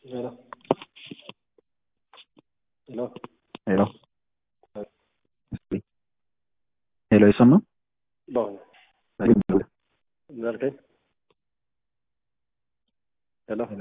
Hello. Hello. ሄሎ ሄሎ ይሰማል? በአሁኑ ምን አልከኝ? ሄሎ ሄሎ።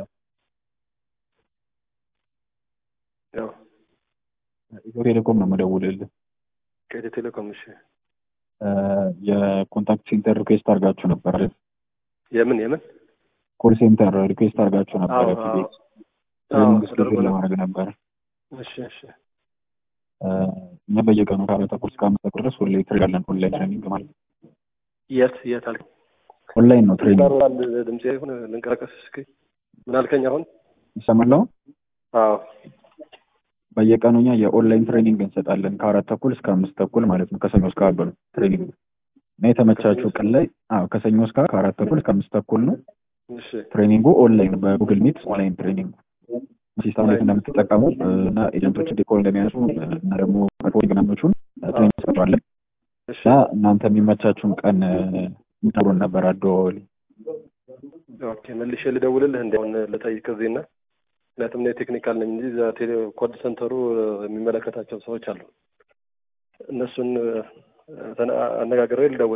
ያው ኢትዮ ቴሌኮም ነው የምደውልልህ። ከኢትዮ ቴሌኮም እሺ። እ የኮንታክት ሴንተር ሪኩዌስት አድርጋችሁ ነበር አይደል? የምን የምን ኮል ሴንተር ሪኩዌስት አድርጋችሁ ነበር አዎ፣ ፊት አዎ። ቤት አዎ ትሬኒንግ ተደርጎ ስኬጁል ነው። ለማድረግ ነበር። እሺ እሺ እ እኛ በየቀኑ ከአራት ተኩል እስከ አምስት ተኩል ድረስ ሁሌ ትሬኒንግ አለን። ኦንላይን ትሬኒንግ ማለት ነው። የት የት አልከኝ? ኦንላይን ነው ትሬኒንግ። ይባላል ድምጼ ይሁን ልንቀሳቀስ እስኪ ምን አልከኝ አሁን? ይሰማል አሁን? አዎ በየቀኑ እኛ የኦንላይን ትሬኒንግ እንሰጣለን ከአራት ተኩል እስከ አምስት ተኩል ማለት ነው። ከሰኞ እስከ ዓርብ ነው ትሬኒንግ እና የተመቻችሁ ቀን ላይ አዎ ከሰኞ እስከ ዓርብ ከአራት ተኩል እስከ አምስት ተኩል ነው እሺ ትሬኒንጉ ኦንላይን በጉግል ሚት ኦንላይን ትሬኒንግ ሲስተም እንዴት እንደምትጠቀሙ እ፣ እና ኤጀንቶች እንዴት ኮል እንደሚያነሱ እ፣ እና ደግሞ ሪፖርቲንግ ምናምኖቹን ትሬኒንግ እንሰጣለን እሺ እና እናንተ የሚመቻችሁን ቀን ምትነግሩን ነበር አደዋወል ኦኬ መልሼ ልደውልልህ እንዲ አሁን ልጠይቅ እዚህና ምክንያቱም እኔ ቴክኒካል ነኝ እንጂ እዛ ቴሌ ኮድ ሰንተሩ የሚመለከታቸው ሰዎች አሉ። እነሱን እ፣ ተነ- አነጋግሬ ልደውል